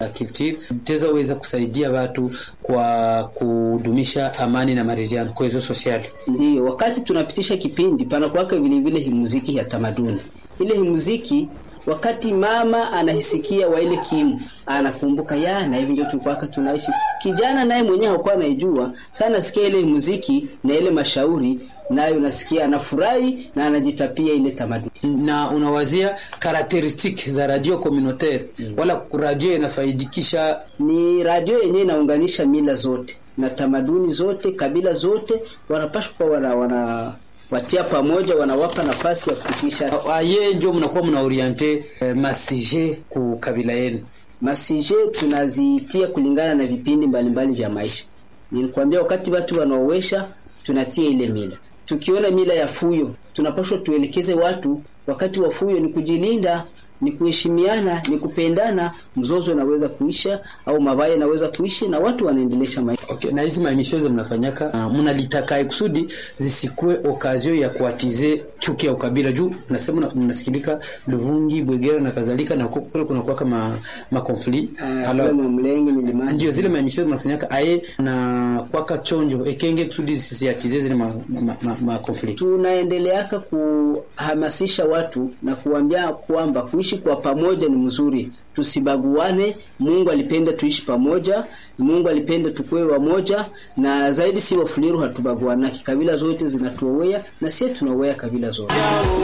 culture tezaweza kusaidia watu kwa kudumisha amani na maridhiano kwezo sosiali. Ndiyo, wakati tunapitisha kipindi panakuwaka vile vile himuziki ya tamaduni. Ile himuziki wakati mama anahisikia wa ile kimu anakumbuka ya na hivi ndio tulikuwaka tunaishi. Kijana naye mwenyewe hakuwa anaijua sana, nasikia ile muziki na ile mashauri nayo nasikia anafurahi na anajitapia ile tamaduni. Na unawazia karakteristiki za radio communautaire mm. wala radio inafaidikisha Ni radio yenyewe inaunganisha mila zote na tamaduni zote, kabila zote, wanapashwa kuwa wana, wana watia pamoja, wanawapa nafasi ya kufikisha aye njo mnakuwa mna oriente eh, masije ku kabila yenu. masije tunazitia kulingana na vipindi mbalimbali vya maisha. Nilikwambia wakati watu wanaowesha tunatia ile mila. Tukiona mila ya fuyo, tunapaswa tuelekeze watu wakati wa fuyo ni kujilinda, ni kuheshimiana, ni kupendana. Mzozo unaweza kuisha au mabaya yanaweza kuishi na watu wanaendelesha maisha. Okay, na hizi mamisho za mnafanyaka uh, mnalitaka kusudi zisikue okazio ya kuatize chuki ya ukabila juu nasema mnasikilika Luvungi, Bwegera na kadhalika na huko kule kuna kwa ma, ma conflit Uh, kule Mamlenge milimani. ndio zile mamisho mnafanyaka aye na kwaka chonjo ekenge kusudi zisiatize zile ma, ma, ma, ma conflit tunaendeleaka kuhamasisha watu na kuambia kwamba kuishi kwa pamoja ni mzuri, tusibaguane. Mungu alipenda tuishi pamoja, Mungu alipenda tukue wamoja, na zaidi si Wafuliru hatubaguanaki, kabila zote zinatuowea na sie tunaowea kabila zote.